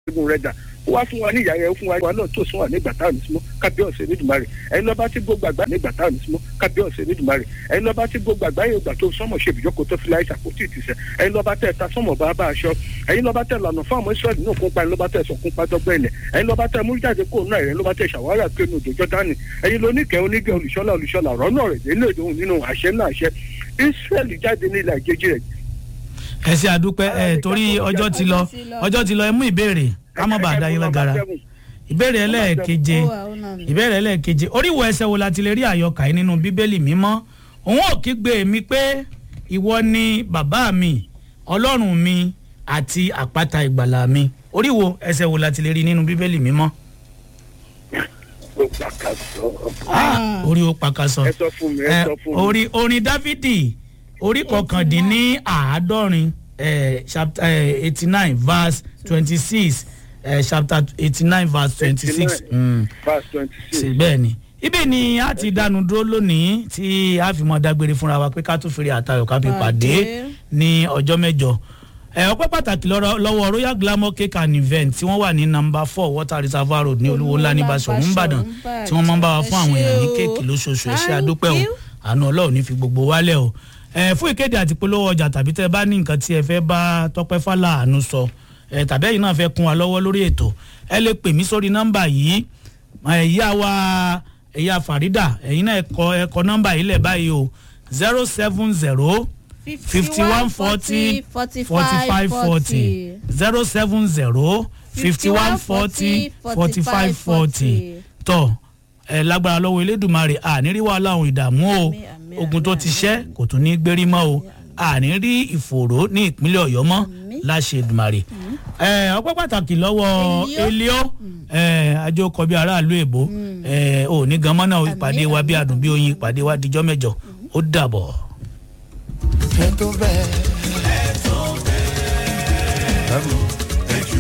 egun rẹ̀ dà ó wá fún wa ní ìyá yẹn ó fún wa náà tó sún wa nígbà táwọn ní símọ́ kábíọ̀sì nídùmarè ẹni lọ́ba tí gbogbo àgbà nígbà táwọn ní símọ́ kábíọ̀sì nídùmarè ẹni lọ́ba tí gbogbo àgbà yóò gbà tó sọ́mọ̀ ṣe ìbìjókòó tó fi láì ṣàkóso ìtìsẹ̀ ẹni lọ́ba tẹ̀ ta sọ́mọ̀ bá bá aṣọ ẹni lọ́ba tẹ̀ lànà fún àwọn israẹli náà kópa ẹni lọ́ba tẹ̀ sọ̀kún padọ́gbẹ́ ilẹ̀ ẹni lọ́ba tẹ̀ mújáde kó náà ẹni lọ́ba tẹ̀ ṣàwárà pé nu òjòjọ́ dání ẹni lóníkẹ́ onígẹ̀ olùṣọ́lá olùṣọ́lá rọ́nà rẹ̀ nílò ìdóhùn nínú àṣẹ náà àṣẹ israẹli jáde ní ilẹ̀ àjèjì rẹ̀ ẹ ṣe àdúpẹ́ ẹ torí ọjọ́ ti lọ ọjọ́ ti lọ ẹ mú ìbéèrè ká má bàa dá yín lágara ìbéèrè ẹlẹ́ẹ̀keje ìbéèrè ẹlẹ́ẹ̀keje oríwo ẹsẹ̀ wo la ti lè rí àyọkà yìí nínú bíbélì mímọ́ òun ò kígbe mi pé ìwọ ni bàbá mi ọlọ́run mi àti àpáta ìgbàlà mi oríwo ẹsẹ̀ wo la ti lè rí nínú bíbélì mímọ́. Ah, orí ó pakasọ ẹ sọ fún mi ẹ sọ fún mi. orí orin dávidi orí kọkàndínní àádọ́rin chapter eighty nine verse twenty six chapter eighty nine verse twenty six verse twenty six. bẹ́ẹ̀ ni ibẹ̀ ni a ti dánu dúró lónìí tí a fi mọ dágbére fúnra wa pé ká tún fèrè àtayọ̀ ká fi pàdé ní ọjọ́ mẹ́jọ ẹ ọpẹ́ pàtàkì lọ́rọ̀- lọ́wọ́ royal glamour cake and event tí wọ́n wà ní number four water reservoir road ní olúwo ńlá ní basọ̀rọ̀ ńbàdàn tí wọ́n máa ń bá wa fún àwọn èèyàn ní kéèkì lóṣooṣù ẹ ṣé àdúpẹ́ o àánú ọlọ́run ní fi gbogbo wálẹ̀ o ẹ fún ìkéde àti polówó ọjà tàbí tẹ bá ní nǹkan tí ẹ fẹ́ bá tọpẹ́ fàlà àánú sọ ẹ tàbí ẹ̀yin náà fẹ́ kún wa lọ́wọ́ lórí ètò ẹ lè pè mí sórí nọ́mbà yìí ẹ̀yà wa ẹ̀yà farida ẹ̀yin náà ẹ̀kọ́ ẹ̀kọ́ nọ́mbà yìí lẹ̀ báyìí o zero seven zero fifty one forty forty five forty zero seven zero fifty one forty forty five forty tọ ẹ lágbára lọ́wọ́ elédùnmarè àní rí wàhálà ohun ìdààmú o Àmín, àmín, ogun tó àmín, ti ṣẹ́ kò tún ní gbérí mọ́ o àní rí ìfòòró ní ìpínlẹ̀ ọ̀yọ́ mọ́ Àmín. láṣẹ ìdùnmarè ẹ ọpẹ́ pàtàkì lọ́wọ́ Elio. elio ẹ àjọkọ bíi aráàlú èbó ẹ ò ní gan mọ́nà ìpàdé wa bí adùn bí oyin ìpàdé wa dijọ́ mẹ́jọ ó dàbọ̀. ẹ tó bẹ́ẹ̀. ẹ tó bẹ́ẹ̀.